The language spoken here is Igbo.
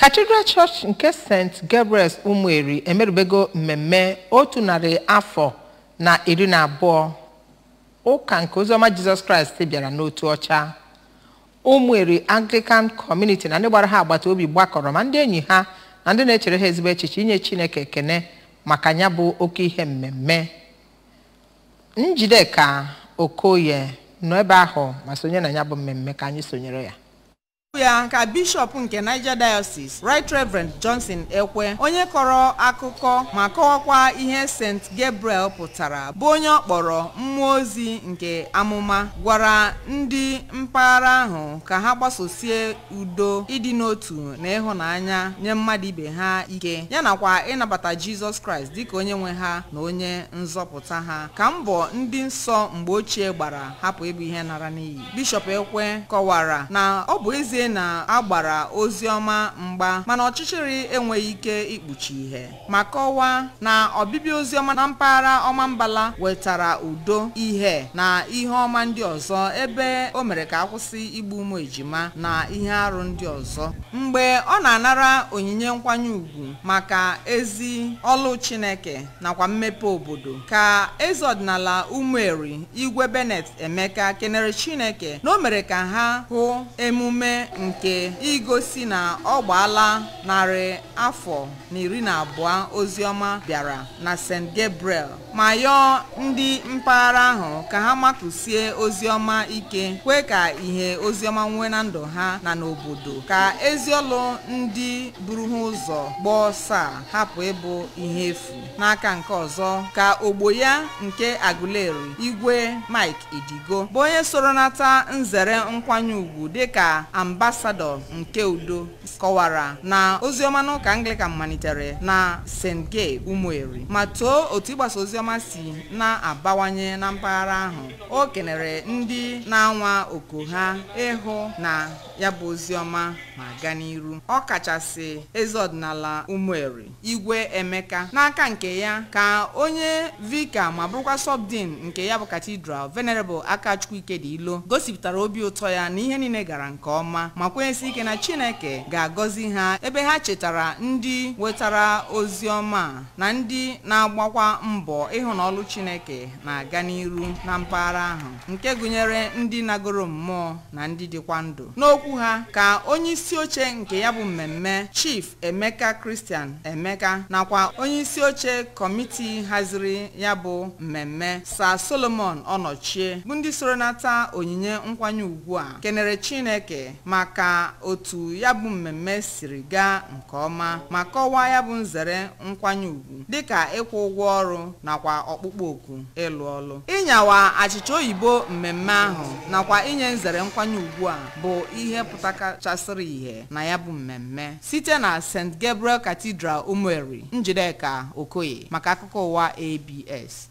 Cathedral Church nke St. Gabriel's Ụmụeri emerubego mmemme otu narị afọ na iri na abụọ ụka nke oziọma Jizọs Kraịst bịara n'otu ọcha Ụmụeri Anglican Community na ndị gbara ha agbata obi gbakọrọ ma ndị enyi ha na ndị na-echere ha ezigbo echiche inye Chineke ekene maka ya bụ oke ihe mmemme Njideka Okoye nọ ebe ahụ ma sonye na ya bụ mmemme ka anyị sonyere ya ya ka bishọp nke niger diocese right reverend johnson ekwe onye kọrọ akụkọ ma kọwakwa ihe st gabriel pụtara bụ onye ọ kpọrọ mmụọ ozi nke amụma gwara ndị mpaghara ahụ ka ha gbasosie udo ịdị n'otu na ịhụnanya nye mmadụ ibe ha ike ya nakwa ịnabata jizọs kraịst dịka onye nwe ha na onye nzọpụta ha ka mbọ ndị nsọ mgbe ochie gbara hapụ ịbụ ihe nara n'iyi bishọp ekwe kọwara na ọ bụ ezie na agbara ozi ọma mgba mana ọchịchịrị enweghị ike ikpuchi ihe ma kọwaa na ọbịbịa ozi ọma na mpaghara ọma mbala wetara udo ihe na ihe ọma ndị ọzọ ebe o mere ka akwụsị igbu ụmụ ejima na ihe arụ ndị ọzọ mgbe ọ na-anara onyinye nkwanye ùgwù maka ezi ọlụ chineke nakwa mmepe obodo ka eze ọdịnala ụmụeri igwe benet emeka kenere chineke na o mere ka ha hụ emume nke igosi na ọ gbaala narị afọ na iri na abụọ oziọma bịara na st gabriel ma yọọ ndị mpaghara ahụ ka ha makụsie oziọma ike kwe ka ihe oziọma nwee na ndụ ha na n'obodo ka eziọlụ ndị buru ha ụzọ gbaa ọsọ a hapụ ịbụ ihe efu n'aka nke ọzọ ka ogbo ya nke aguleri igwe mike idigo bụ onye soro nata nzere nkwanye ùgwù dịka ambasadọ nke udo kọwara na oziọma n'ụka anglican malitere na st gabe ụmụeri ma too otu ịgbasa oziọma si na-abawanye na mpaghara ahụ o kenere ndị na-anwa oku ha ịhụ na ya bụ oziọma ma gaa n'iru ọ kachasị eze ọdịnala ụmụeri igwe emeka n'aka nke ya ka onye vika ma bụrụkwa sọbdin nke ya bụ katidral venerable akachukwu ikedilo gosipụtara obi ụtọ ya na ihe niile gara nke ọma ma kwenyesi ike na chineke ga-agọzi ha ebe ha chetara ndị wetara ozi ọma na ndị na-agbakwa mbọ ịhụ na ọlụ chineke na-aga n'iru na mpaghara ahụ nke gụnyere ndị nagoro mmụọ na ndị dịkwa ndụ n'okwu ha ka onye isi oche nke ya bụ mmemme chief emeka kristian emeka nakwa onye isi oche kọmiti haziri ya bụ mmemme sa solomon ọnọchie bụ ndị soro nata onyinye nkwanye ugwu a kenere chineke maka otu ya bụ mmemme siri gaa nke ọma ma kọwaa ya bụ nzere nkwanye ugwu dịka ịkwụ ụgwọ ọrụ nakwa ọkpụkpọ oku ịlụ ọlụ ịnyawa achịcha oyibo mmemme ahụ nakwa inye nzere nkwanye ugwu a bụ ihe pụtakachasịrị ihe na ya bụ mmemme site na st gabriel cathedral ụmụeri njideka okoye maka akụkọ ụwa abs